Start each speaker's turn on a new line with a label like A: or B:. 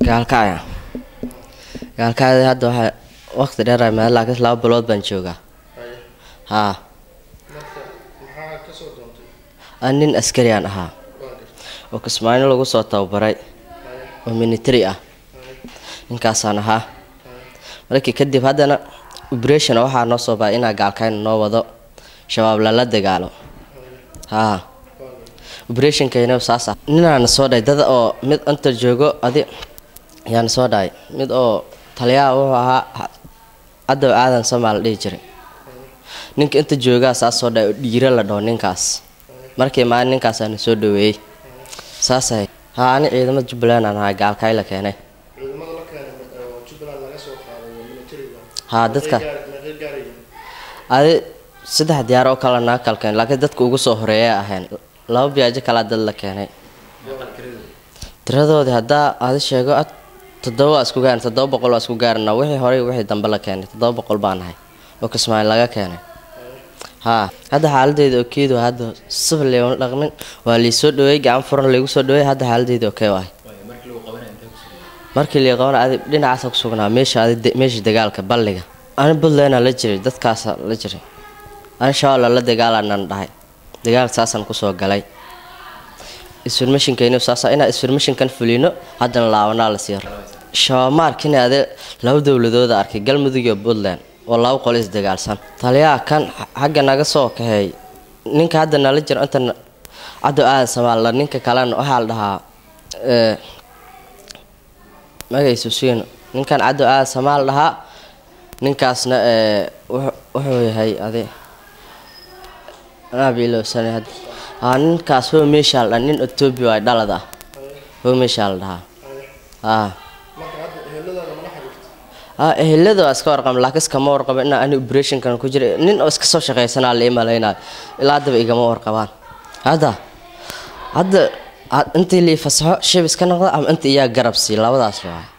A: gaalkacya gaalkacya hadda waxaa waqti dheer ay mahay laakiin laba bilood baan joogaa haa aan nin askari aan ahaa oo kismaayo lagu soo tababaray oo military ah ninkaasaan ahaa markii kadib haddana operation waxaa noo soo baay inaa gaalkayna noo wado shabaab lala dagaalo haa operationkayna saas ah ninaana soo dhahay dad oo mid inta joogo adi yaana soo dhahay mid oo taliyaha wuxuu ahaa caddow aadan somaal dhihi jiray ninka inta joogaa saas soo dhahay oo dhiiro la dhaho ninkaas markii maalin ninkaasaana soo dhaweeyey saas ahayd haa ani ciidamada jubbaland aan ahaa gaalkaay la keenay haa dadka adi saddex diyaar oo kale naga kala keenay laakiin dadka ugu soo horeeya ahayn laba biyaajo kalaa dad la keenay tiradoodii haddaa adi sheego ad toddoba waa isku gaarin toddoba boqol waa isku gaarina wixii horey wixii dambe la keenay toddoba boqol baan ahay oo kismaayo laga keenay haa hadda xaaladeeda okeedu hadda sifir leema dhaqmin waa liisoo dhaweey gacan furan laygu soo dhaweey hadda xaaladeeda okey waay markii lii qabana adi dhinacaasa ku sugnaa meesha adi meesha dagaalka balliga ani buntlandna la jiray dadkaasa la jiray ani shabaabla la dagaalanaan dhahay dagaalka saasaan kusoo galay isfirmashinkayna saasa inaa isfirmashinkan fulino haddana laabanaa la sii shabaab ma arkin ade laba dowladooda arkay galmudug iyo puntland oo laba qolo isdagaalsan taliyaha kan xagga naga soo kaxeey ninka hadda nala jiro inta caddow aadan samaalla ninka kalena waxaa la dhahaa magaysu siino ninkan caddow aadan samaal dhahaa ninkaasna wuxuu yahay adi anaabilowsana hadda haa ninkaas ho meeshaa la dhaha nin etoobiya ay dhalad ah ho meeshaa la dhahaa haa haa ehelada waa iska warqaba laakiin iskama warqaba inaa ani operationkan ku jira nin oo iska soo shaqaysanaa la imalaynayo ilaa haddaba igama warqabaan hadda hadda intii lii fasaxo shib iska noqda ama inta iyaa garab sii labadaas waa